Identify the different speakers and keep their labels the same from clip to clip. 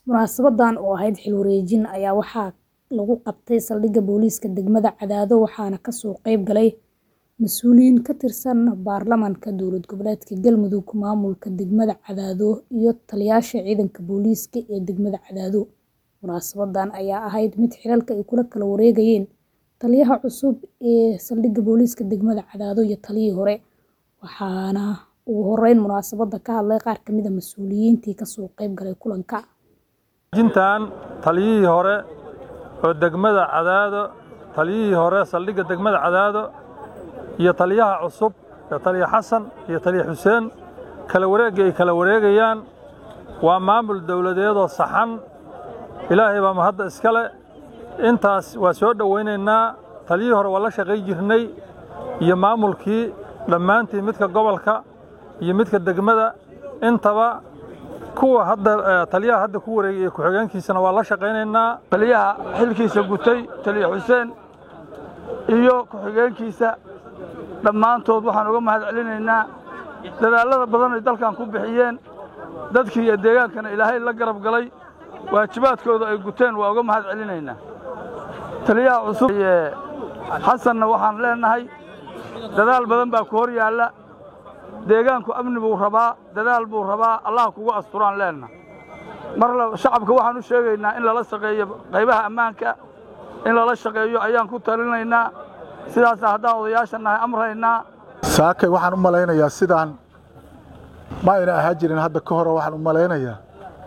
Speaker 1: Munaasabaddan oo ahayd xil wareejin ayaa waxaa lagu qabtay saldhigga booliiska degmada Cadaado waxaana ka soo qayb galay mas'uuliyiin ka tirsan baarlamaanka dowlad goboleedka Galmudug, maamulka degmada Cadaado iyo taliyayaasha ciidanka booliiska ee degmada Cadaado. Munaasabaddan ayaa ahayd mid xilalka ay kula kala wareegayeen taliyaha cusub ee saldhigga booliiska degmada Cadaado iyo taliyihii hore, waxaana ugu horeyn munaasabadda ka hadlay qaar ka mid ah mas'uuliyiintii ka soo qayb galay kulanka.
Speaker 2: Wareejintan taliyihii hore oo degmada Cadaado, taliyihii hore saldhigga degmada Cadaado iyo taliyaha cusub ee taliya Xasan iyo taliya Xuseen kala wareegga ay kala wareegayaan waa maamul dowladeed oo saxan ilaahay baa mahadda iska leh intaas waa soo dhowaynaynaa taliyihii hore waa la shaqay jirnay iyo maamulkii dhammaantii midka gobolka iyo midka degmada intaba kuwa hadda taliyaha hadda ku wareegay iyo ku-xigeenkiisana waa la shaqaynaynaa
Speaker 3: taliyaha xilkiisa gutay taliya xuseen iyo ku-xigeenkiisa dhammaantood waxaan uga mahad celinaynaa dadaallada badan ay dalkan ku bixiyeen dadkii iyo deegaankana ilaahay la garab galay waajibaadkooda ay guteen waa uga mahad celinaynaa taliyaha cusub xasanna waxaan leenahay dadaal badan baa ku hor yaalla deegaanku amni buu rabaa dadaal buu rabaa allah kugu asturaan leenna mar shacabka waxaan u sheegaynaa in lala shaqeeyo qaybaha ammaanka in lala shaqeeyo ayaan ku talinaynaa sidaasa haddaan odayaasha nahay amraynaa
Speaker 4: saakay waxaan u malaynayaa sidaan ma ayna ahaa jirin hadda ka hore waxaan u malaynayaa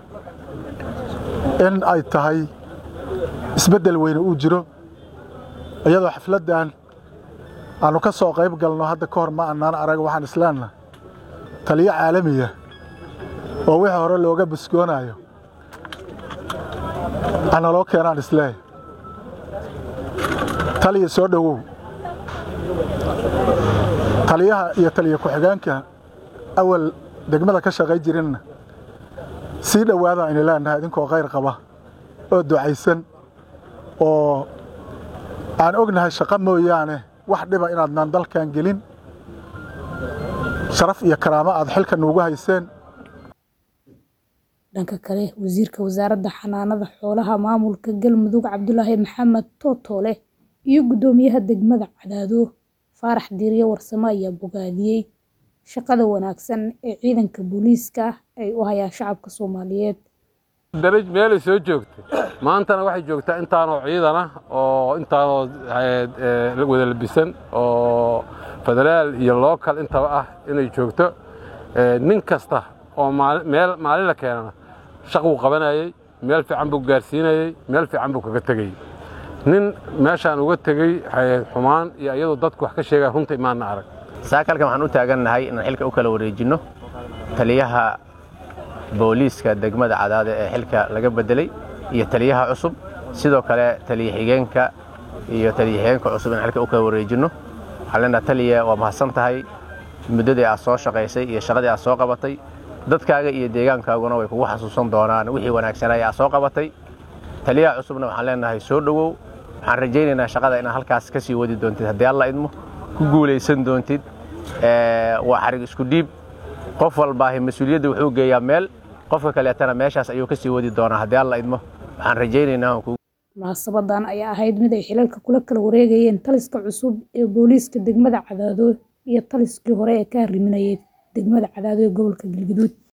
Speaker 4: in ay tahay isbeddel weyne uu jiro iyadoo xafladdan aannu ka soo qayb galno hadda ka hor ma annaan arag waxaan islaanna taliyo caalamiya oo wixii hore looga buskoonaayo analoo keenaan isleehay taliya soo dhowow taliyaha iyo taliya ku-xigeenka awal degmada ka shaqay jirinna sii dhowaada aynu leenahay idinkoo khayr qaba oo ducaysan oo aan ognahay shaqo mooyaane wax dhiba inaadnaan dalkan gelin sharaf iyo karaamo aad xilka nuugu hayseen
Speaker 1: dhanka kale wasiirka wasaaradda xanaanada xoolaha maamulka galmudug cabdulaahi maxamed tootoole iyo guddoomiyaha degmada cadaado faarax diirye warsame ayaa bogaadiyey shaqada wanaagsan ee ciidanka booliiska ay u hayaan shacabka soomaaliyeed
Speaker 5: daraj meelay soo joogtay maantana waxay joogtaa intaanoo ciidana oo intaanoo wada labisan oo federaal iyo lookal intaba ah inay joogto nin kasta oo meel maalin la keenana shaq buu qabanayey meel fiican buu gaarsiinayey meel fiican buu kaga tegey nin meeshaan uga tegey xumaan iyo iyadoo dadku wax ka sheegaan runta imaanna arag
Speaker 6: saakalkan waxaan u taagannahay inaan xilka u kala wareejinno taliyaha booliiska degmada cadaade ee xilka laga beddelay iyo taliyaha cusub sidoo kale taliya xigeenka iyo taliya xigeenka cusub inaan xilka u kala wareejinno waxaan leenaha taliya waa mahadsan tahay muddadii aad soo shaqaysay iyo shaqadii aad soo qabatay dadkaaga iyo deegaankaaguna way kugu xasuusan doonaan wixii wanaagsanay aad soo qabatay taliyaha cusubna waxaan leenahay soo dhowow waxaan rajaynaynaa shaqada inaad halkaas ka sii wadi doontid haddii alla idmo ku guulaysan doontid waa xarig isku dhiib qof walbaahi mas-uuliyadda wuxuu geeyaa meel qofka kaleetana meeshaas ayuu ka sii wadi doonaa haddii alla idmo waxaan rajaynaynaa
Speaker 1: munaasabadan ayaa ahayd mid ay xilalka kula kala wareegayeen taliska cusub ee booliiska degmada cadaado iyo taliskii hore ee ka hariminayay degmada cadaado ee gobolka galgaduud